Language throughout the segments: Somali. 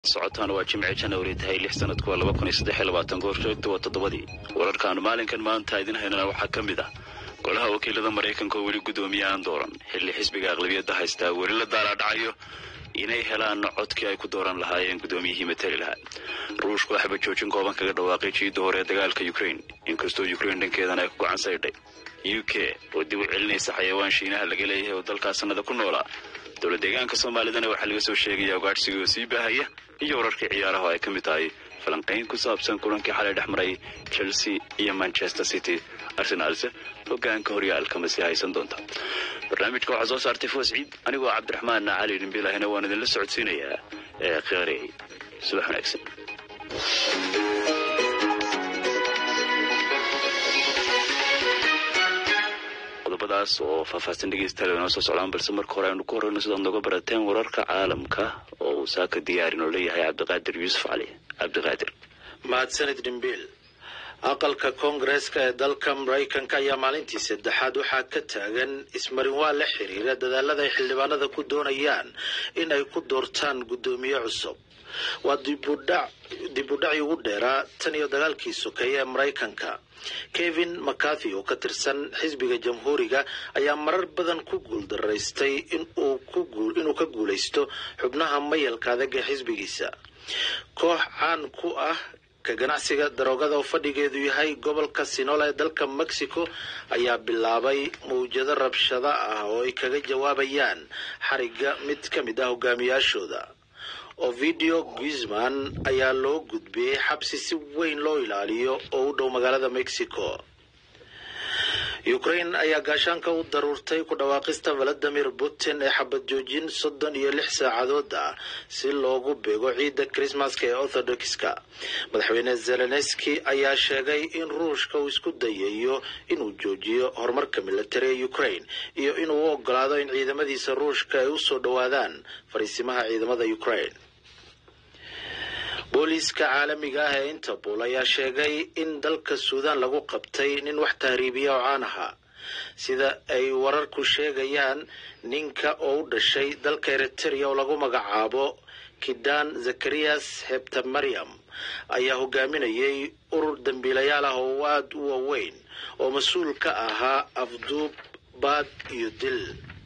socotaana waa jimce janawari tahay lix sanadku waa laba kun iyo saddex iyo labaatan goorjoogta waa toddobadii wararkaanu maalinkan maanta idin haynana waxaa ka mid ah golaha wakiilada maraykanka oo weli guddoomiye aan dooran xilli xisbiga aqlabiyadda haystaa weli la daalaadhacayo inay helaan codkii ay ku dooran lahaayeen guddoomiyihii matali lahaa ruushku waxba joojin kooban kaga dhawaaqay jiidda hore ee dagaalka ukraine inkastoo ukraine dhankeedana ay ku gacan saydhay u k oo dib u celinaysa xayawaan shiinaha laga leeyahay oo dalkaas sannada ku noolaa dowla deegaanka soomaalidana waxaa laga soo sheegaya ugaadhsigii oo sii baahaya iyo wararkii ciyaaraha oo ay ka mid tahay falanqayn ku saabsan kulankii xalay dhex maray chelsea iyo manchester city arsenaalse hogaanka horyaalka masi haysan doonta barnaamijka waxaa soo saartay foos ciid anigoo cabdiraxmaan cali dhimbilahina waan idinla socodsiinayaa ee khiyaarey subax wanaagsan qodobadaas oo faahfaahsan dhegeystayaal inoo soo socdaan balse marka hore aynu ku horeyno sidaad nooga barateen wararka caalamka oo uu saaka diyaarin oo leeyahay cabdiqaadir yuusuf cali cabdiqaadir mahadsanid dhimbiil aqalka koongareeska ee dalka maraykanka ayaa maalintii saddexaad waxaa ka taagan ismarinwaa la xiriira dadaalada ay xildhibaanada ku doonayaan in ay ku doortaan guddoomiye cusub waa dibudhacii ugu dheeraa tan iyo dagaalkii sokeeye ee maraykanka kevin mcarthy oo ka tirsan xisbiga jamhuuriga ayaa marar badan ku guuldaraystay inuu ka guulaysto xubnaha mayalka adag ee xisbigiisa koox caan ku ah ka ganacsiga daroogada oo fadhigeedu yahay gobolka sinola ee dalka mexico ayaa bilaabay mawjado rabshado ah oo ay kaga jawaabayaan xariga mid ka mid ah hogaamiyaashooda ovidio guisman ayaa loo gudbiyey xabsi si weyn loo ilaaliyo oo u dhow magaalada mexico ukraine ayaa gaashaanka u daruurtay ku dhawaaqista valadimir putin ee xabad joojin soddon iyo lix saacadood ah si loogu beego ciidda krismaska ee orthodoxka madaxweyne zelenski ayaa sheegay in ruushka uu isku dayayo inuu joojiyo horumarka militari ee ukraine iyo inuu u ogolaado in ciidamadiisa ruushka ay usoo dhowaadaan fariisimaha ciidamada ukraine booliiska caalamiga ah ee interpol ayaa sheegay in dalka suudan lagu qabtay nin wax tahriibiya oo caan ahaa sida ay wararku sheegayaan ninka oo u dhashay dalka eriteria oo lagu magacaabo kidan zakariyas hebtamariam ayaa hogaaminayay urur dambiilayaal ah oo aada u waaweyn oo mas-uul ka ahaa afduub baad iyo dil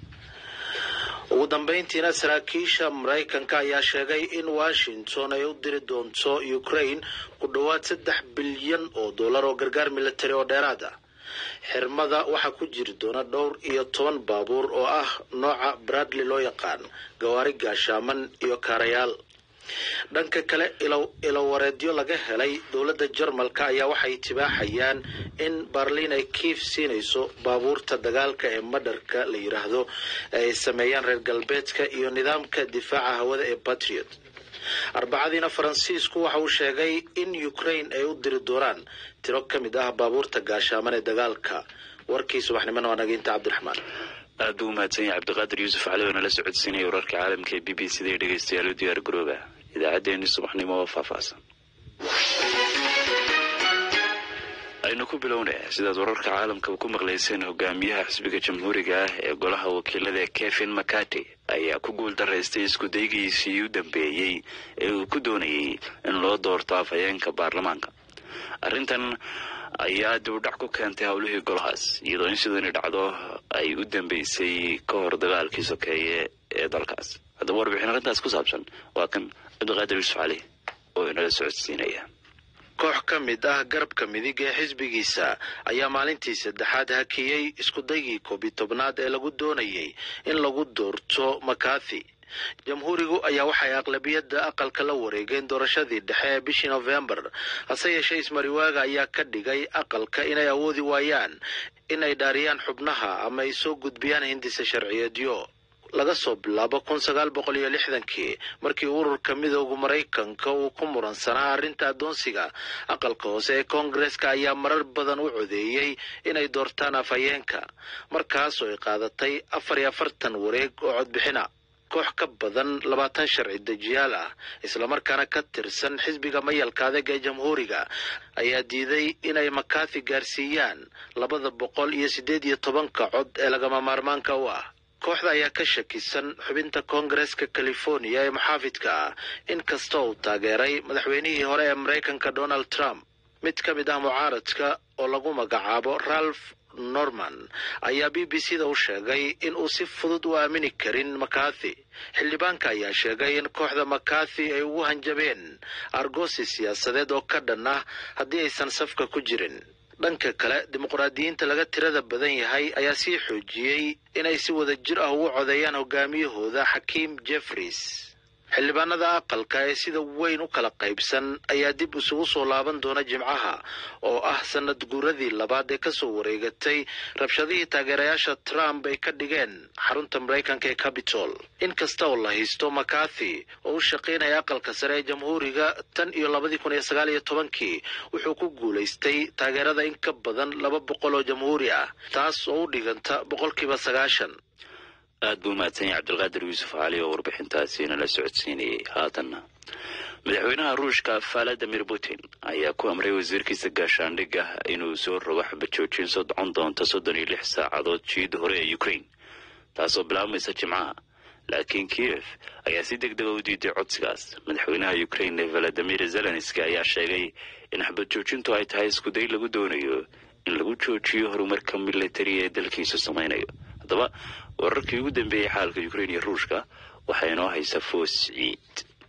ugu dambeyntiina saraakiisha maraykanka ayaa sheegay in washington ay u diri doonto ukraine ku dhowaad saddex bilyan oo dollar oo gargaar militari oo dheeraad ah xirmada waxaa ku jiri doona dhowr iyo toban baabuur oo ah nooca bradley loo yaqaan gawaari gaashaaman iyo kaarayaal dhanka kale ilowareedyo laga helay dowladda jarmalka ayaa waxay tibaaxayaan in barliin ay kiif siinayso baabuurta dagaalka ee madharka la yidhaahdo ay sameeyaan reer galbeedka iyo nidaamka difaaca hawada ee patriot arbacadiina faransiisku waxa uu sheegay in ukraine ay u diri doonaan tiro ka mid ah baabuurta gaashaaman ee dagaalka warkii subaxnimona waa naginta cabdiraxmaan aad buu umahadsan yahay cabdiqaadir yuusuf cali oo nala socodsiinaya wararka caalamka ee b b c da ee dhegeystayaal u diyaar garooba idaacaddeenii subaxnimo oo faahfaahsan aynu ku bilownaya sidaad wararka caalamka ku maqlayseen hogaamiyaha xisbiga jamhuuriga ah ee golaha wakiilada kevin mccarty ayaa ku guul daraystay iskudaygiisii u dambeeyey ee uu ku doonayay in loo doorto afhayeenka baarlamaanka arrintan ayaa dibudhac ku keentay howlihii golahaas iyadoo in sidani dhacdo ay u dambeysay ka hor dagaalkii sokeeye ee dalkaas haddaba warbixin arrintaas ku saabsan waa kan cabdiqaadir yuusuf cali oo inala socodsiinaya koox ka mid ah garabka midig ee xisbigiisa ayaa maalintii saddexaad hakiyey iskudaygii koobiyi tobnaad ee lagu doonayay in lagu doorto makathi jamhuurigu ayaa waxay aqlabiyadda aqalka la wareegeen doorashadii dhexe ee bishii nofembar hase yeeshee ismariwaaga ayaa ka dhigay aqalka inay awoodi waayaan inay dhaariyaan xubnaha ama ay soo gudbiyaan hindisa sharciyeedyo laga soo bilaabo kun sagaal boqol iyo lixdankii markii ururka midooda maraykanka uu ku muransanaa arrinta addoonsiga aqalka hoose ee koongareska ayaa marar badan u codeeyey inay doortaan afhayeenka markaasoo ay qaadatay afar iyo afartan wareeg oo codbixina koox ka badan labaatan sharci dejiyaal ah islamarkaana ka tirsan xisbiga mayalka adag ee jamhuuriga ayaa diiday inay makathi gaarsiiyaan labada boqol iyo siddeed iyo tobanka cod ee lagama maarmaanka u ah kooxda ayaa ka shakisan xubinta koongareska californiya ee muxaafidka ah in kasta uu taageeray madaxweynihii hore ee maraykanka donald trump mid ka mid ah mucaaradka oo lagu magacaabo ralph norman ayaa b b c da u sheegay in uu si fudud u aamini karin makathi xildhibaanka ayaa sheegay in kooxda makathi ay ugu hanjabeen argoosi siyaasadeed oo ka dhan ah haddii aysan safka ku jirin dhanka kale dimuqraadiyiinta laga tirada badan yahay ayaa sii xoojiyey inay si wada jir ah ugu codeeyaan hogaamiyahooda xakiim jeffries xildhibaanada aqalka ee sida weyn u kala qaybsan ayaa dib isugu soo laaban doona jimcaha oo ah sanad guuradii labaad ee kasoo wareegatay rabshadihii taageerayaasha trump ay ka dhigeen xarunta maraykanka ee capitol in kasta oo la haysto makathi oo u shaqaynaya aqalka sare ee jamhuuriga tan iyo labadii kun iyo sagaal iyo tobankii wuxuu ku guulaystay taageerada in ka badan laba boqol oo jamhuuri ah taas oo u dhiganta boqolkiiba sagaashan aad buu umahadsan yahay cabdilqaadir yuusuf cali oo warbixintaasiina la socodsiinayay haatanna madaxweynaha ruushka valadimir putin ayaa ku amray wasiirkiisa gaashaandhigga inuu soo rogo xabajoojin sodcon doonta soddon iyo lix saacadood jiida hore ee ukraine taasoo bilaabmaysa jimcaha laakiin kiev ayaa si deg dega u diiday codsigaas madaxweynaha ukraine valadimir zelenski ayaa sheegay in xabajoojintu ay tahay iskuday lagu doonayo in lagu joojiyo horumarka militari ee dalkiisu samaynayo haddaba wararkii ugu dambeeyey xaalka ukrain iyo ruushka waxaa inoo haysa foos ciid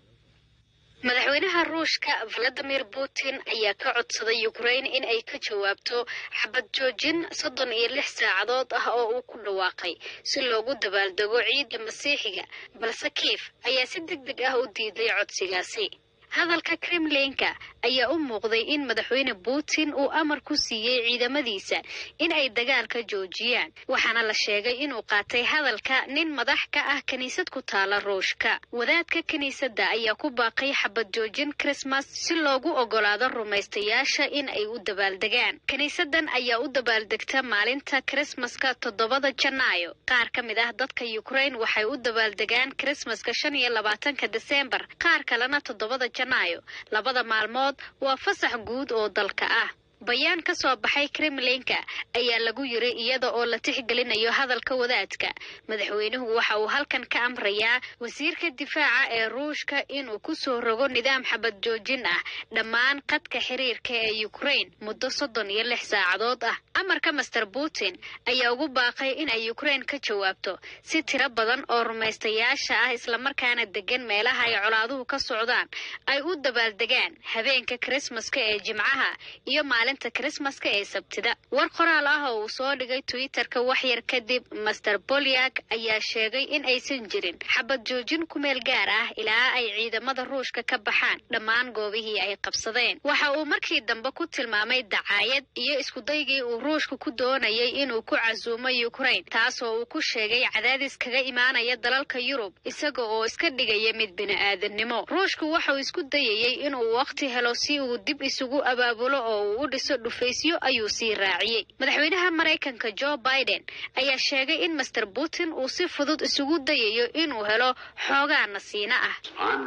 madaxweynaha ruushka valadimir putin ayaa ka codsaday ukrain in ay ka jawaabto xabad joojin soddon iyo lix saacadood ah oo uu ku dhawaaqay si loogu dabaaldego ciidda masiixiga balse kiif ayaa si deg deg ah u diiday codsigaasi hadalka kremlinka ayaa u muuqday in madaxweyne putin uu amar ku siiyey ciidamadiisa in ay dagaalka joojiyaan waxaana la sheegay inuu qaatay hadalka nin madax ka ah kiniisad ku taala ruushka wadaadka kiniisadda ayaa ku baaqay xabad joojin krismas si loogu ogolaado rumaystayaasha in ay u dabaaldegaan kiniisadan ayaa u dabaaldegta maalinta krismaska toddobada janaayo qaar ka mid ah dadka ukrain waxay u dabaaldegaan krismaska shan iyo labaatanka desembar qaar kalena toddobada janaayo labada maalmood waa fasax guud oo dalka ah bayaan ka soo baxay kremlinka ayaa lagu yiri iyada oo la tixgelinayo hadalka wadaadka madaxweynuhu waxa uu halkan ka amrayaa wasiirka difaaca ee ruushka inuu ku soo rogo nidaam xabad joojin ah dhammaan qadka xiriirka ee ukrain muddo soddon iyo lix saacadood ah amarka master putin ayaa ugu baaqay in ay ukrain ka jawaabto si tiro badan oo rumaystayaasha ah islamarkaana degan meelaha ay colaaduhu ka socdaan ay u dabaaldegaan habeenka krismaska ee jimcaha iyo maalinta krismaska ee sabtida war qoraal ah oo uu soo dhigay twitterka waxyar kadib master bolyak ayaa sheegay in aysan jirin xabad joojin ku meel gaar ah ilaa ay ciidamada ruushka ka baxaan dhammaan goobihii ay qabsadeen waxa uu markii dambe ku tilmaamay dacaayad iyo iskudaygii uu ruushka ku doonayay inuu ku casuumo ukrain taasoo uu ku sheegay cadaadis kaga imaanaya dalalka yurub isaga oo iska dhigaya mid bini-aadannimo ruushku waxauu isku dayayey inuu wakhti helo si uu dib isugu abaabulo oo uu u dhiso dhufaysyo ayuu sii raaciyey madaxweynaha maraykanka jo biden ayaa sheegay in master putin uu si fudud isugu dayayo inuu helo xoogaa nasiino ah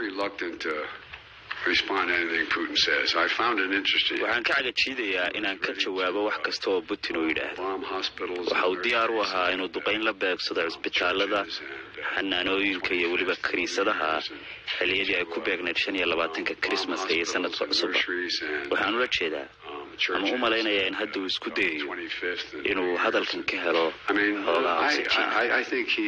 waxaan ka cagajiidayaa inaan ka jawaabo wax kasta oo putin uu yidhaahdo waxa uu diyaar u ahaa inuu duqayn la beegsado cisbitaalada xanaanooyinka iyo weliba kiniisadaha xilliyadii ay ku beegnayd shan iyo labaatanka krismaska iyo sanadka cusubba waxaan ula jeedaa ama u malaynayaa in hadda uu isku dayayo inuu hadalkan ka helo xoogaa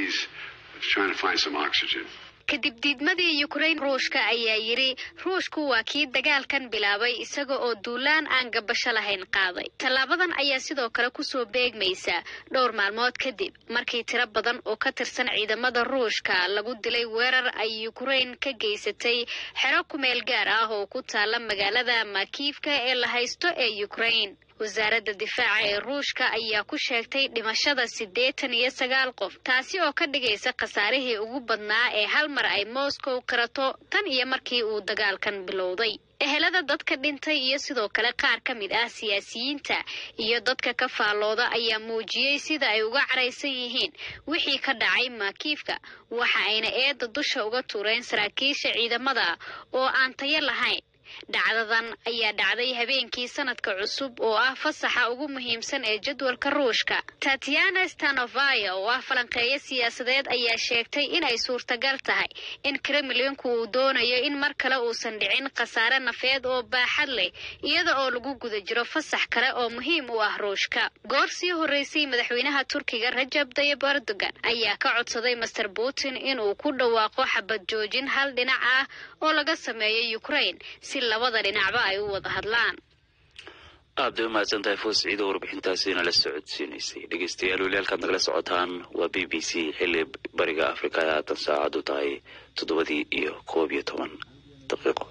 oxygen kadib diidmadii ukrain ruushka ayaa yidhi ruushku waa kii dagaalkan bilaabay isaga oo duulaan aan gabasho lahayn qaaday tallaabadan ayaa sidoo kale kusoo beegmaysa dhowr maalmood kadib markii tiro badan oo ka tirsan ciidamada ruushka lagu dilay weerar ay ukrain ka geysatay xero kumeel gaar ah oo ku taala magaalada makiifka ee la haysto ee ukrain wasaaradda difaaca ee ruushka ayaa ku sheegtay dhimashada siddeetan iyo sagaal qof taasi oo ka dhigaysa khasaarihii ugu badnaa ee hal mar ay moscow qirato tan iyo markii uu dagaalkan bilowday ehelada dadka dhintay iyo sidoo kale qaar ka mid ah siyaasiyiinta iyo dadka ka faallooda ayaa muujiyey sida ay uga caraysan yihiin wixii ka dhacay maakiifka waxa ayna eedda dusha uga tuureen saraakiisha ciidamada oo aan tayo lahayn dhacdadan ayaa dhacday habeenkii sanadka cusub oo ah fasaxa ugu muhiimsan ee jadwalka ruushka tatiana stanovaya oo ah falanqeeyo siyaasadeed ayaa sheegtay inay suurtagal tahay in kremlinku uu doonayo in mar kale uusan dhicin khasaare nafeed oo baaxad leh iyada oo lagu guda jiro fasax kale oo muhiim u ah ruushka goor sii horreysay madaxweynaha turkiga rajab tayib erdogan ayaa ka codsaday master putin inuu ku dhawaaqo xabad joojin hal dhinac ah oo laga sameeyo ukraine si labada dhinacba ay u wada hadlaan aad bay umahadsan tahay foos ciido warbixintaasina la socodsiinaysay dhegeystayaal weli halkaad nagala socotaan waa b b c xilli bariga afrika ay haatan saacadu tahay toddobadii iyo koob iyo toban daqiiqo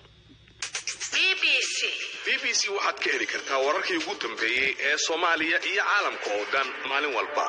b b c waxaad ka heli kartaa wararkii ugu dambeeyey ee soomaaliya iyo caalamka oo dhan maalin walba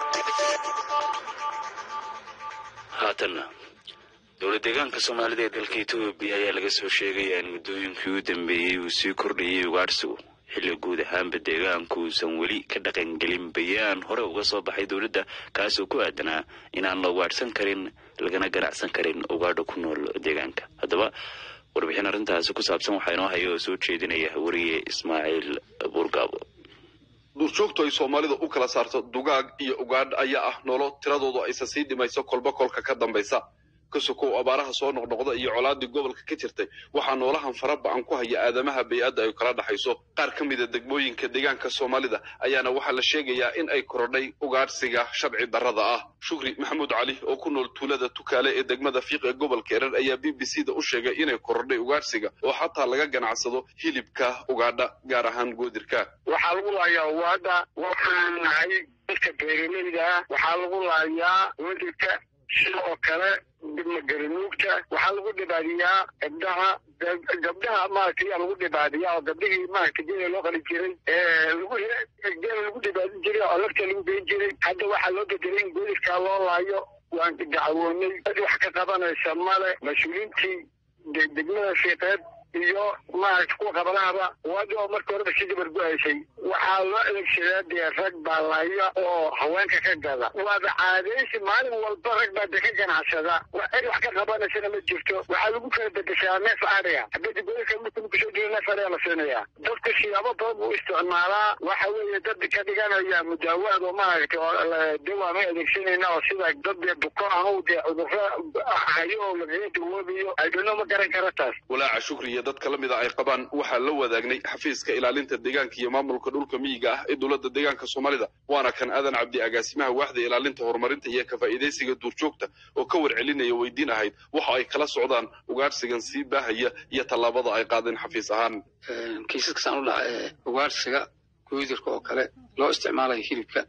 haatanna dowlad deegaanka soomaalida ee dalka etoobiya ayaa laga soo sheegaya in muddooyinkii u dambeeyey uu sii kordhayay ugaadhsigu xilli guud ahaanba deegaanku uusan weli ka dhaqangelin bayaan hore uga soo baxay dowladda kaasoo ku aadanaa inaan la ugaadhsan karin lagana ganacsan karin ugaadha ku nool deegaanka haddaba warbixin arrintaasi ku saabsan waxaa inoo haya oo soo jeedinaya wariye ismaaciil buurgaabo duurjoogtu ay soomaalida u kala saarto dugaag iyo ugaadh ayaa ah noolo tiradoodu aysan sii dhimayso kolba kolka ka dambaysa kasukow abaaraha soo noqnoqda iyo colaadii gobolka ka jirtay waxaa noolahan fara ba-an ku haya aadamaha bay-adda ay kala dhaxayso qaar ka mida degmooyinka deegaanka soomaalida ayaana waxaa la sheegayaa in ay korodhay ugaadhsiga sharci darrada ah shukri maxamuud cali oo ku nool tuulada tukaale ee degmada fiiq ee gobolka erar ayaa b b c da u sheegay inay korodhay ugaadhsiga oo xataa laga ganacsado hilibka ugaadha gaar ahaan goodirka waxaa lagu laayaa ugaadha waxaan nahay dadka beeralayda ah waxaa lagu laayaa goodirka sidoo kale magaranuugta waxaa lagu dhibaadiyaa gabdhaha gabdhaha maaragtay yaa lagu dhibaadiyaa oo gabdhihii maaragtay geela loo qali jiray lagu geela lagu dhibaadin jiray oo lafta lagu geyn jiray hadda waxaa loo bedelay in goolidkaa loo laayo waan dacwoonay dad wax ka qabanaysa male mas-uuliintii degmada fiiqeed iyo maaragta kuwa qabanahaba waadi oo marka horeba si dabar go-aysay waxaa loo adeegsadaa dee rag baa laya oo haweenka ka gada waaba caadaysi maalin walba rag baa dee ka ganacsada cid wax ka qabanaysana ma jirto waxaa lagu kala bedeshaa neef ariga habada gobolka marka kusoo jiro neef ariga la siinayaa dadku siyaabo badan buu isticmaalaa waxa weeye dad ka dhiganaya mudaawaad oo maaragtay oo dawa ma adeegsanayna oo sida dad dee buko ahu dee cudurro hayo oo lagaga dawoobayo aydhano ma garan kara taas walaaca shukri iyo dadka la mida ay qabaan waxaa la wadaagnay xafiiska ilaalinta deegaanka iyo maamulka dhulka miyiga ah ee dowladda deegaanka soomaalida waana kan aadan cabdi agaasimaha waaxda ilaalinta horumarinta iyo ka faa'iidaysiga duurjoogta oo ka warcelinaya weydiin ahayd waxa ay kala socdaan ugaadhsigan sii baahaya iyo tallaabada ay qaadeen xafiis ahaan kiisaska saan u dhaca ee ugaadhsiga goodirka oo kale loo isticmaalayo hilibka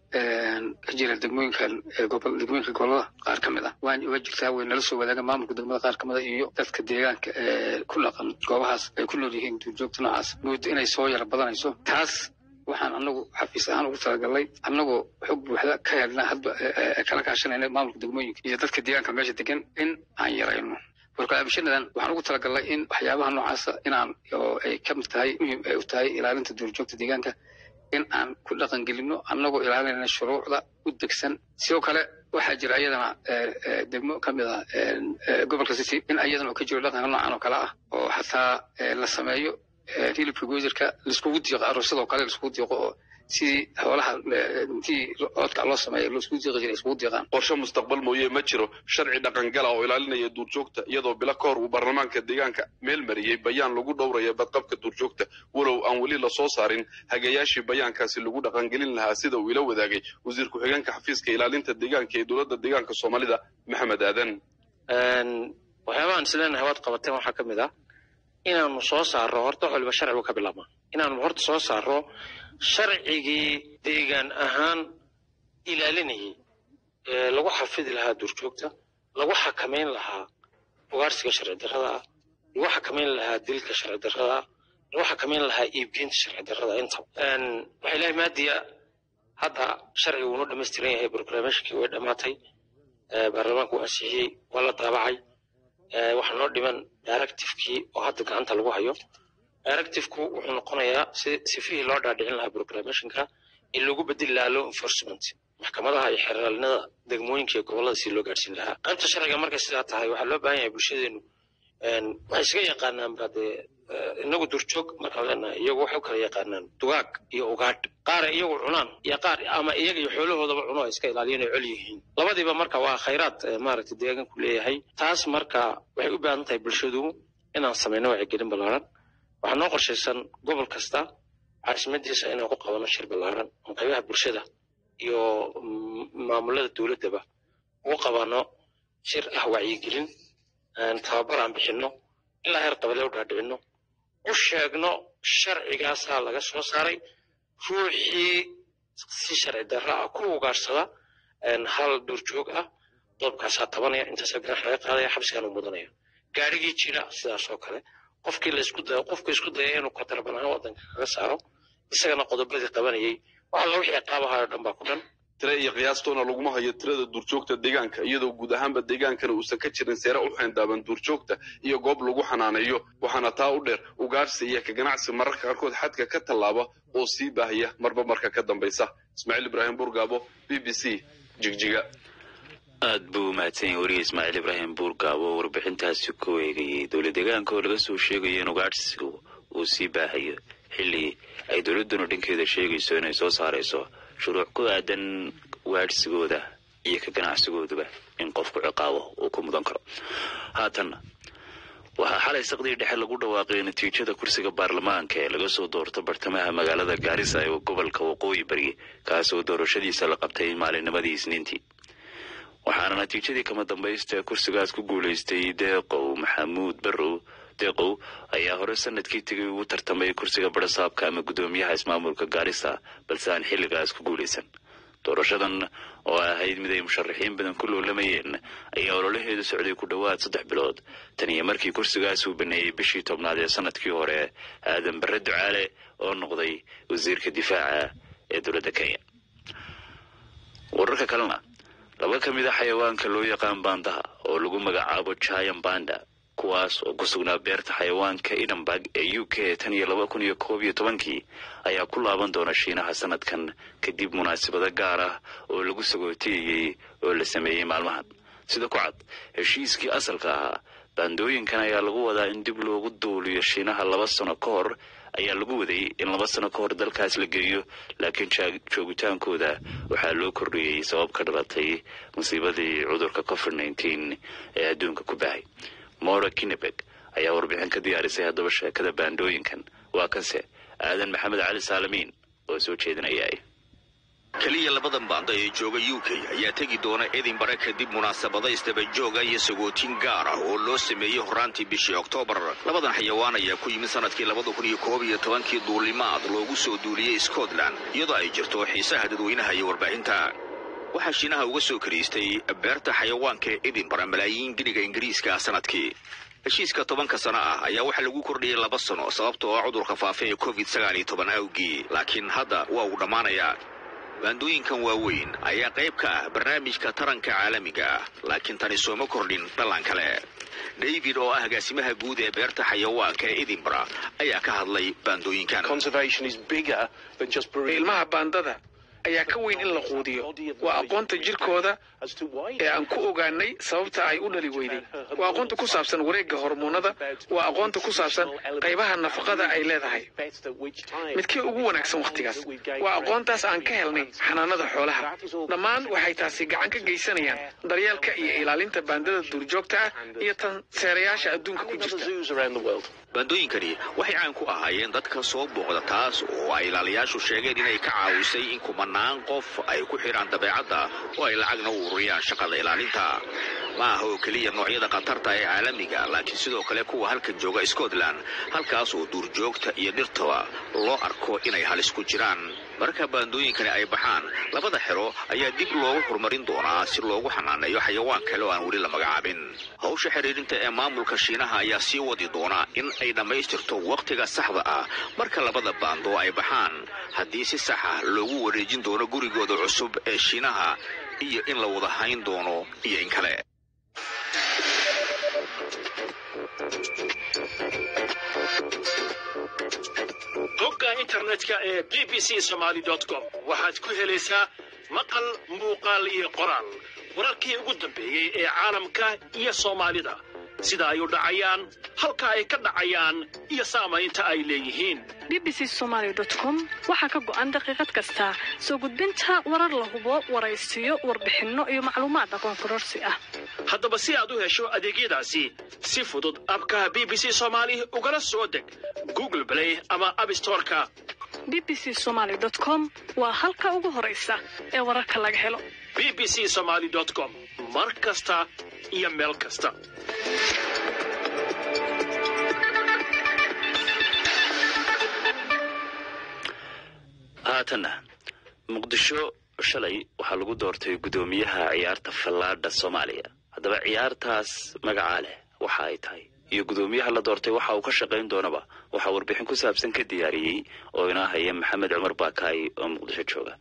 ka jira degmooyinkan degmooyinka gobolada qaar ka mid ah waan uga jirtaa way nala soo wadaagan maamulka degmada qaar ka mid a iyo dadka deegaanka ee ku dhaqan goobahaas ay ku nool yihiin duurjoogta noocaas moodo inay soo yara badanayso taas waxaan anagu xafiis ahaan ugu talagalnay annagoo xog buuxda ka helna hadba kala kaashanayna maamulka degmooyinka iyo dadka deegaanka meesha degan in aan yarayno warkalaabishanadan waxaan ugu talagalnay in waxyaabaha noocaasa inaan oo ay ka mid tahay muhiim ay u tahay ilaalinta duurjoogta deegaanka in aan ku dhaqan gelino annagoo ilaalinayna shuruucda u degsan sidoo kale waxaa jira iyadana degmo ka mid ah gobolka city in iyadana oo ka jiro dhaqanka noocan oo kale ah oo xataa la sameeyo hilibka goodirka laiskugu diiqo aroosyadoo kale laiskugu diiqo oo sidii xoolaha intii oodka loo sameeya laiskugu diiqi jiray iskugu diiqaan qorshe mustaqbal mooye ma jiro sharci dhaqangala oo ilaalinaya duurjoogta iyadoo bilo ka hor uu baarlamaanka deegaanka meel mariyey bayaan lagu dhowraya badqabka duurjoogta walow aan weli lasoo saarin hagayaashii bayaankaasi lagu dhaqangelin lahaa sida uu ila wadaagay wasiir ku-xigeenka xafiiska ilaalinta deegaanka ee dowladda deegaanka soomaalida maxamed aadan waxyaabahan isleenahay waad qabateen waxaa ka mid ah inaanu soo saarro horta wax waliba sharcigu ka bilaabmaa inaanu horta soo saarro sharcigii deegaan ahaan ilaalinayay ee lagu xafidi lahaa duurjoogta lagu xakamayn lahaa ugaarsiga sharci darrada ah lagu xakamayn lahaa dilka sharci darrada ah lagu xakamayn lahaa iibgeynta sharci darrada intaba waxaa ilahay maadiya hadda sharciga wuunoo dhammaystiran yahay proclamationkii way dhammaatay baarlamaanku uu ansixiyey waa la daabacay waxaa noo dhiman directifekii oo hadda gacanta lagu hayo directifku wuxuu noqonayaa si sifihii loo dhaadhicin lahaa proclamationka in lagu bedeli lahaa law enforcement maxkamadaha iyo xeraalinada degmooyinka iyo gobollada si loo gaadhsiin lahaa qaybta sharciga markay sidaa tahay waxaa loo baahan yahay bulshadeenu waxay isaga yaqaanaan ba dee inagu durjoog markaan leenahay iyagu waxay u kala yaqaanaan dugaag iyo ugaadh qaara iyagu cunaan iyo qaar ama iyaga iyo xoolahoodaba cuno ay iska ilaaliyeen ay col yihiin labadiiba marka waa khayraad maaragtay deegaanku leeyahay taas marka waxay u baahan tahay bulshadu inaan samayno wacyigelin ballaaran waxaa noo qorshaysan gobol kasta caasimadiisa inaan ku qabano shir ballaaran oo qaybaha bulshada iyo maamulada dowladdaba ugu qabano shir ah wacyigelin tababar aan bixinno ilaa heer qabale u dhaadhicino u sheegno sharcigaasaa laga soo saaray ruuxii si sharci darra ah ku ugaadhsada hal duurjoog ah doobkaasaa tabanaya intaasaa ganax laga qaadaya xabsigaan u mudanaya gaarigii jira sidaas oo kale qofkii la isku dayo qofka isku daya inuu katarban ahaan waddanka kaga saaro isagana qodobadii qabanayay waxa la wixii qaabahaayo dhan baa ku dhan tire iyo qiyaastoona laguma hayo tirada duurjoogta deegaanka iyadoo guud ahaanba deegaankana uusan ka jirin seere u xeendaaban duurjoogta iyo goob lagu xanaaneeyo waxaana taa u dheer ugaadhsi iyo ka ganacsi mararka qaarkood xadka ka tallaaba oo sii baahaya marba marka ka dambaysa ismaaciil ibraahim burgaabo b b c jigjiga aad buu umahadsan yahay weriga ismaaciil ibraahim buurgaabo oo warbixintaasi ku eegayay dowla deegaanka oo laga soo sheegayo in ugaadhsigu uu sii baahayo xilli ay dowladduna dhankeeda sheegayso inay soo saarayso shuruuc ku aadan waadhsigooda iyo ka ganacsigooduba in qofku ciqaabo uu ku mudan karo haatanna waxaa xalay saqdii dhexe lagu dhawaaqay natiijada kursiga baarlamaanka ee laga soo doorto bartamaha magaalada gaarisa ee gobolka waqooyi bari kaasoo doorashadiisa la qabtay maalinnimadii isniintii waxaana natiijadii kama dambaysta ee kursigaas ku guulaystay deeqow maxamuud barrow deeqow ayaa hore sanadkii tegay ugu tartamay kursiga barasaabka ama guddoomiyaha ismaamulka gaarisa balse aan xilligaas ku guulaysan doorashadan oo ahayd mid ay musharaxiin badan ku loolamayeen ayaa ololaheedu socday ku dhowaad saddex bilood tan iyo markii kursigaas uu baneeyey bishii tobnaad ee sanadkii hore aadan barre ducaale oo noqday wasiirka difaaca ee dowladda kenya wararka kalena laba ka mid a xayawaanka loo yaqaan baandaha oo lagu magacaabo giant banda kuwaas oo ku sugnaa beerta xayawaanka edinburg ee u k tan iyo laba kun iyo koob iyo tobankii ayaa ku laaban doona shiinaha sanadkan kadib munaasabado gaar ah oo lagu sagootiyeyey oo la sameeyey maalmahan sida ku cad heshiiskii asalka ahaa baandooyinkan ayaa lagu wadaa in dib loogu duuliyo shiinaha laba sano ka hor ayaa lagu waday in laba sano ka hor dalkaas la geeyo laakiin joogitaankooda waxaa loo kordhiyey sabab ka dhalatay musiibadii cudurka covid nneteen ee adduunka ku bahay mora kinebeg ayaa warbixin ka diyaarisay haddaba sheekada baandooyinkan waa kanse aadan maxamed cali saalamiin oo soo jeedinaya keliya labadan baanda ee jooga u k ayaa tegi doona edinbare kadib munaasabado isdabajooga iyo sagootin gaar ah oo loo sameeyey horaantii bishii oktoobar labadan xayawaan ayaa ku yimid sanadkii labada kun iyo koob iyo tobankii duulimaad loogu soo duuliyey scotland iyadoo ay jirto xiisaha dadweynaha iyo warbaahinta waxaa shiinaha uga soo kariistay beerta xayawaanka ee edinbare malaayiin giniga ingiriiska sanadkii heshiiska tobanka sano ah ayaa waxaa lagu kordhiyey laba sano sababtoo ah cudurka faafa ee covid sagaal iyo toban awgii laakiin hadda waa uu dhammaanayaa baandooyinkan waaweyn ayaa qayb ka ah barnaamijka taranka caalamiga ah laakiin tani sooma kordhin dhallan kale david oo ah agaasimaha guud ee beerta xayawaanka ee edinbara ayaa ka hadlay baandooyinkan ilmaha baandada ayaa ka weyn in la quudiyo waa aqoonta jirkooda ee aan ku ogaanay sababta ay u dhali weyday waa aqoonta ku saabsan wareegga hormoonada waa aqoonta ku saabsan qaybaha nafaqada ay leedahay midkii ugu wanaagsan wakhtigaas waa aqoontaas aan ka helnay xanaanada xoolaha dhammaan waxay taasi gacan ka geysanayaan daryeelka iyo ilaalinta baandada duurjoogta ah iyo tan seerayaasha adduunka ku jirta baandooyinkani waxay caan ku ahaayeen dadka soo booqda taas oo ay ilaaliyaashu sheegeen inay ka caawisay in kumanaan qof ay ku xidhaan dabeecadda oo ay lacagna u ururiyaan shaqada ilaalinta ma aha oo keliya noocyada khatarta ee caalamiga laakiin sidoo kale kuwa halkan jooga scotland halkaas oo duurjoogta iyo dhirtaba loo arko inay halis ku jiraan marka baandooyinkani ay baxaan labada xero ayaa dib loogu horumarin doonaa si loogu xanaaneeyo xayawaan kale oo aan weli la magacaabin hawsha xiriirinta ee maamulka shiinaha ayaa sii wadi doona in ay dhammaystirto wakhtiga saxda ah marka labada baando ay baxaan haddii si sax ah loogu wareejin doono gurigooda cusub ee shiinaha iyo in la wada hayn doono iyo in kale bogga internetka ee b b c somaly com waxaad ku helaysaa maqal muuqaal iyo qoraal wararkii ugu dambeeyey ee caalamka iyo soomaalida sida ay u dhacayaan halka ay ka dhacayaan iyo saamaynta ay leeyihiin bbc somaly com waxaa ka go'an daqiiqad kasta soo gudbinta warar la hubo waraysiyo warbixinno iyo macluumaad aqoon kororsi ah haddaba si aad u hesho adeegyadaasi si fudud abka b b c somaali ugala soo deg google play ama abstoreka bbc somaly com waa halka ugu horaysa ee wararka laga helo b b c somaly com mar kasta iyo meel kasta haatanna muqdisho shalay waxaa lagu doortay guddoomiyaha ciyaarta fallaadha soomaaliya haddaba ciyaartaas magacaa leh waxa ay tahay iyo guddoomiyaha la doortay waxa uu ka shaqayn doonaba waxaa warbixin ku saabsan ka diyaariyey oo inaa haya maxamed cumar baakaay oo muqdisho jooga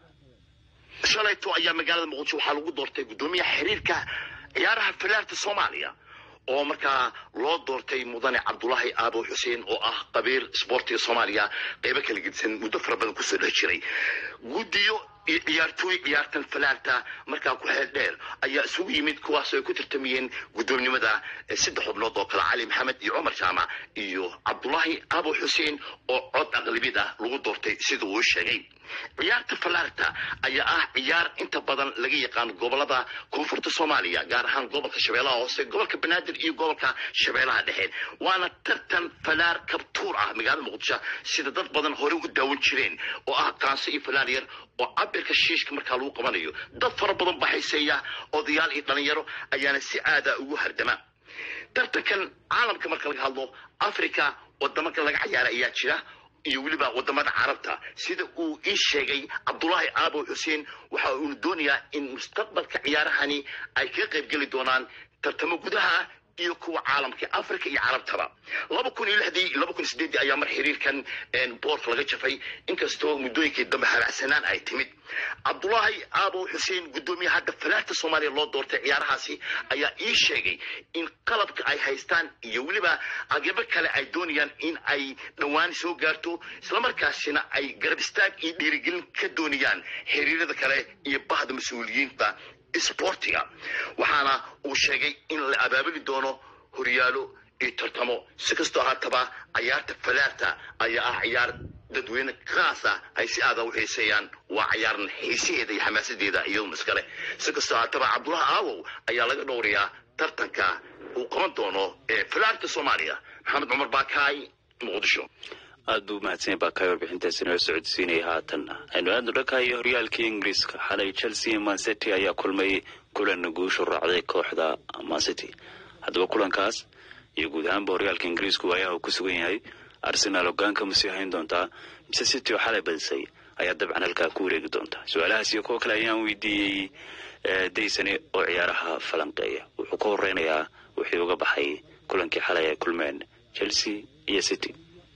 shalayto ayaa magaalada muqdisho waxaa lagu doortay guddoomiyaha xiriirka ciyaaraha fallaarta soomaaliya oo markaa loo doortay mudane cabdulaahi aabo xuseen oo ah qabiir isboortiga soomaaliya qeybo kala gedisan muddo fara badan kusoo dhex jiray guddiyo iyo ciyaartooy ciyaartan falaarta markaa ku xeel dheer ayaa isugu yimid kuwaas ay ku tartamayeen guddoomnimada saddex xubnood oo kale cali maxamed iyo cumar jaamac iyo cabdulaahi aabo xuseen oo cod aqlabiyad ah lagu doortay sida uu sheegay ciyaarta falaarta ayaa ah ciyaar inta badan laga yaqaan gobolada koonfurta soomaaliya gaar ahaan gobolka shabeellaha hoose gobolka banaadir iyo gobolka shabeellaha dhexe waana tartan falaar kabtuur ah magaalada muqdisho sida dad badan hore u daawan jireen oo ah qaanso iyo falaar yar oo cabirka shiishka markaa lagu qabanayo dad fara badan baa xiiseeya odayaal iyo dhalinyaro ayaana si aada ugu hardama tartankan caalamka marka laga hadlo africa wadamaka laga cayaara ayaa jira iyo weliba wadamada carabta sida uu ii sheegay cabdulaahi aabo xuseen waxa uuna doonayaa in mustaqbalka ciyaarahani ay kaga qaybgeli doonaan tartamo gudaha iyo kuwa caalamka africa iyo carabtaba laba kun iyo lixdii laba kun iyo sideeddii ayaa mar xiriirkan boorka laga jafay inkastoo muddooyinkii dambe habacsanaan ay timid cabdulaahi aabo xuseen guddoomiyaha hadda falaarta soomaaliya loo doortay ciyaarahaasi ayaa ii sheegay in qalabka ay haystaan iyo weliba agabo kale ay doonayaan in ay dhowaan soo gaarto islamarkaasina ay garab istaag iyo dhiirigelin ka doonayaan xiriirada kale iyo bahda mas-uuliyiinta isboortiga waxaana uu sheegay in la abaabuli doono horyaalo iyo tartamo si kastoo haataba ciyaarta falaarta ayaa ah ciyaar dadweyne khaasa ay si aada u xiiseeyaan waa ciyaaran xiisaheeda iyo xamaasadeeda iyaduna iskale si kastoo haataba cabdulahi aawow ayaa laga dhowrayaa tartanka uu qaban doono ee falaarta soomaaliya maxamed cumar baakaay muqdisho aad buu umahadsanya baakaay warbixintaasi noo socodsiinaya haatanna aynu aadnu dhankaayo horyaalkii ingiriiska xalay chelsea mancity ayaa kulmay kulan guushu raacday kooxda mancity haddaba kulankaas iyo guud ahaanba horyaalka ingiriisku waayaha uu ku sugan yahay arsenaal hogaanka ma sii hayn doontaa mise city oo xalay badisay ayaa dabcan halkaa ku wareegi doonta su-aalahaas iyo kuwo kale ayaan weydiiyey daysane oo ciyaaraha falanqeeya wuxuu ka horeynayaa wixii uga baxay kulankii xalay ay kulmeen chelsea iyo city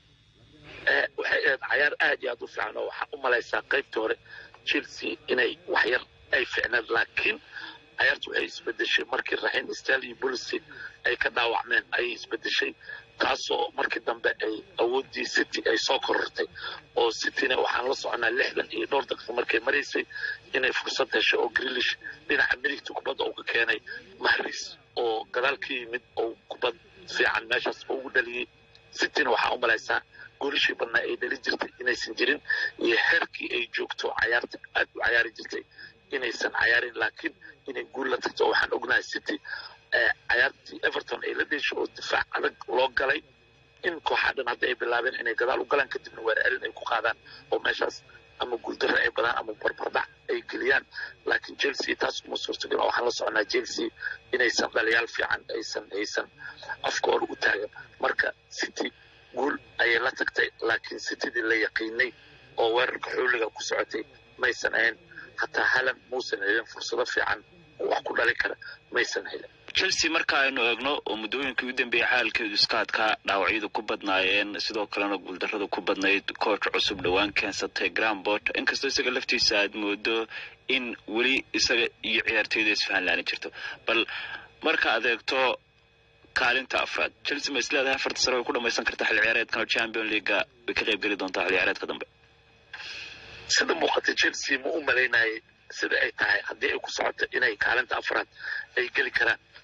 waxay ahayd cayaar aad iyo aad u fiican oo waxaa u malaysaa qaybtii hore chelsea inay waxyar ay ficneen laakiin cayaartu waxay isbedeshay markii raxiim stali bulisi ay ka dhaawacmeen ayay isbedeshay taasoo markii dambe ay awooddii city ay soo korortay oo cityna waxaan la soconaa lixdan iyo dhowr daqiiqa markay maraysay inay fursad heshay oo grilish dhinaca midigta kubadda uu ka keenay mahris oo gadaal ka yimid oo kubad fiican meeshaas ugu dhaliyey cityna waxaa u malaysaa goolishii badnaa ay dhali jirtay inaysan jirin iyo xeerkii ay joogto cayaarta aad u cayaari jirtay inaysan cayaarin laakiin inay guul la tagto waxaan ognahay city cayaartii everton ay la dheeshay oo difaac adag loo galay in kooxaa dhan hadda ay bilaabeen inay gadaal u galaan kadibna weer celin ay ku qaadaan oo meeshaas ama guuldarre ay badaan ama barbardhac ay geliyaan laakiin chelsea taas kuma suurtagal oo waxaan la soconaa chelsea inaysan dhaliyaal fiican aysan aysan afka hore u taagan marka city guul ayay la tagtay laakiin citydii la yaqiinay oo weerarka xooliga ku socotay maysan ahayn hataa halan muusan helin fursado fiican oo wax ku dhali kara maysan helin chelsea marka aynu eegno oo muddooyinkii u dambeeyey xaalkeedu iska adkaa dhaawacyadu ku badnaayeen sidoo kalena guuldarradu ku badnayd kooch cusub dhowaan keensatay grambot inkastoo isaga laftiisa aad moodo in weli isaga iyo ciyaartooyda isfahan laani jirto bal marka aad eegto kaalinta afraad chelsea ma isleedahay afarta sare way ku dhamaysan kartaa xil ciyaareedkan oo champion leaga way ka qayb geli doontaa xil ciyaareedka dambe sida muuqata chelsea ma u malaynayay sida ay tahay haddii ay ku socoto inay kaalinta afraad ay geli karaan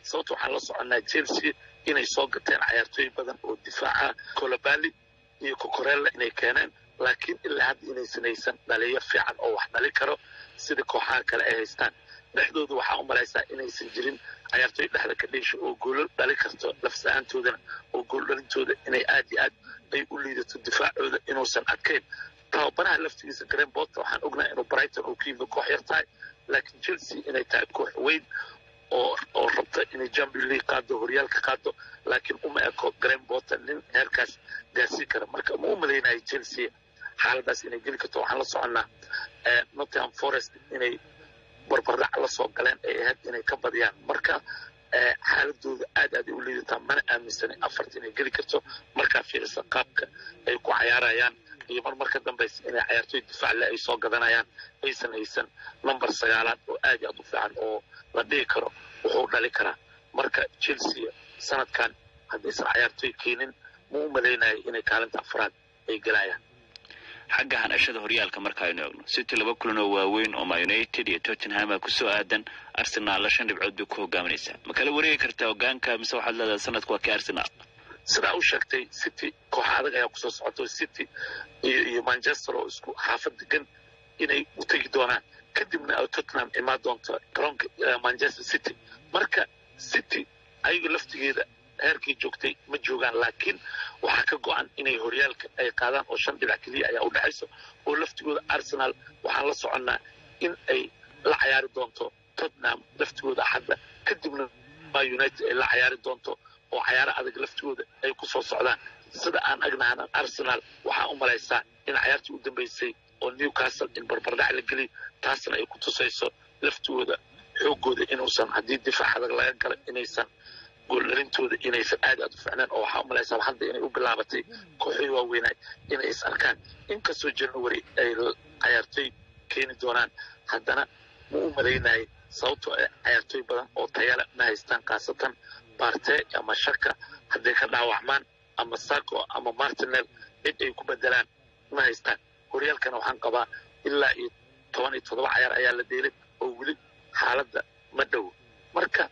sababta waxaan la soconaa chelsea inay soo gateen cayaartooy badan oo difaaca colobali iyo cocorella inay keeneen laakiin ilaa hadda inaysan haysan dhaliyo fiican oo wax dhali karo sida kooxaha kale ay haystaan dhexdooda waxaa u malaysaa inaysan jirin cayaartooy dhexda ka dheesha oo goolo dhali karto lafsa-aantoodana oo gool dhalintooda inay aad iyo aad ay u liidato difaacooda inuusan adkayn tababaraha laftigiisa green bota waxaan ognahay inuu brighton uu ka yimid koox yar tahay laakiin chelsea inay tahay koox weyn oo oo rabta inay champion league qaado horyaalka qaado laakiin uma eko green bota nin heerkaas gaarsiin kara marka ma u malaynayo chelsea xaaladaas inay geli karto waxaan la soconnaa nottingham forest inay barbardhac la soo galeen ay ahayd inay ka badiyaan marka xaaladooda aad aad ay u liidataa mana aaminsanay afarta inay geli karto markaa fiirisa qaabka ay ku cayaarayaan iyo mar marka dambaysa inay cayaartooy difaacle ay soo gadanayaan aysan haysan number sagaalaad oo aad iyo aad u fiican oo la dhihi karo wuxuu dhali karaa marka chelsea sanadkan haddaysan cayaartooy keenin ma u malaynayo inay kaalinta afraad ay gelayaan xagga hanashada horyaalka marka aynu eegno city laba kulan oo waaweyn oo ma united iyo tottenham a kusoo aadan arsenal shan dhibcood bay ku hogaaminaysaa ma kala wareegi kartaa hogaanka mise waxaad leedahay sanadku waa kii arsenal sidaa u sheegtay city kooxa adag ayaa kusoo socoto city iyo iyo manchester oo isku xaafad degan inay u tegi doonaan kadibna ay tottenham imaan doonto garoonka manchester city marka city ayaga laftigeeda heerkii joogtay ma joogaan laakiin waxaa ka go-an inay horyaalka ay qaadaan oo shan dhibac keliya ayaa u dhexayso oo laftigooda arsenal waxaan la soconnaa in ay la cayaari doonto tottenham laftigooda axadda kadibna ma united ay la cayaari doonto oo cayaaro adag laftigooda ay ku soo socdaan sida aan agnahana arsenal waxaa u malaysaa in cayaartii u dambeysay oo newcastle in barbardhac la geliy taasna ay ku tusayso laftigooda xoogooda inuusan haddii difaac adag laga gala inaysan gooldhalintooda inaysan aad aad u ficneen oo waxaa u malaysaa hadda inay u bilaabatay kooxoy waaweynay inay is arkaan inkastoo january ay cayaartooy keeni doonaan haddana ma u malaynayay sababtoo ah cayaartooy badan oo tayale ma haystaan khaasatan barte ama shaka hadday ka dhaawacmaan ama sako ama martinel cid ay ku bedelaan ma haystaan horyaalkana waxaan qabaa ilaa iyo toban iyo toddoba cayaar ayaa la dheelay oo weli xaaladda ma dhowo marka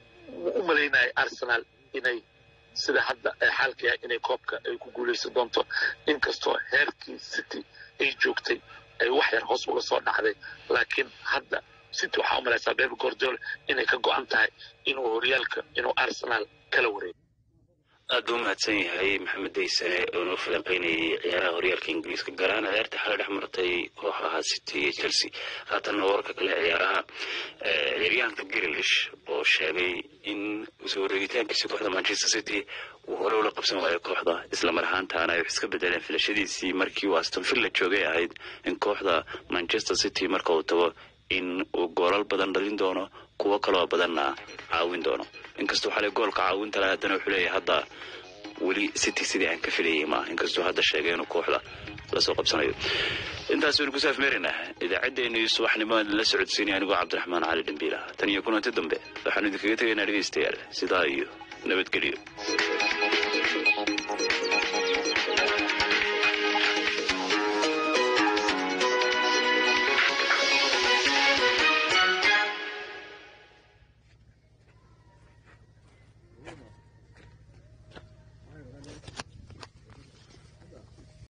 ma u malaynayo arsenal inay sida hadda ay xaalkaya inay koobka ay ku guulaysan doonto inkastoo heerkii city ay joogtay ay wax yar hoos uga soo dhacday laakiin hadda city waxaa u malaysaa bebe gordol inay ka go-an tahay inuu horyaalka inuu arsenal kala wareego aad buu umahadsan yahay maxamed daysane oo noo falanqeynayay ciyaaraha horyaalka ingiriiska gaar ahaan ciyaarta xalay dhex martay kooxaha city iyo chelsea haatanna wararka kale ciyaaraha ciyaaryahanka grilish oo sheegay in soo wareegitaankiisa kooxda manchester city uu hore ula qabsan waayo kooxda islamar ahaantaana ay wax iska bedeleen filashadiisii markii uu aston villa joogay ahayd in kooxda manchester city marka uu tago in uu goolal badan dhalin doono kuwo kaloo badanna caawin doono inkastuu xalay goolka caawinta laha haddana wuxuu leeyahay hadda weli city sidii aan ka filayay maaha inkastuu hadda sheegay inuu kooxda lasoo qabsanayo intaas waynu ku saafmeeraynaa idaacaddeenii subaxnimo la socodsiinaya anigoo cabdiraxmaan cali dhambiila tan iyo kulanti dambe waxaanu idinkaga tegaynaa dhegaystayaal sidaa iyo nabadgelyo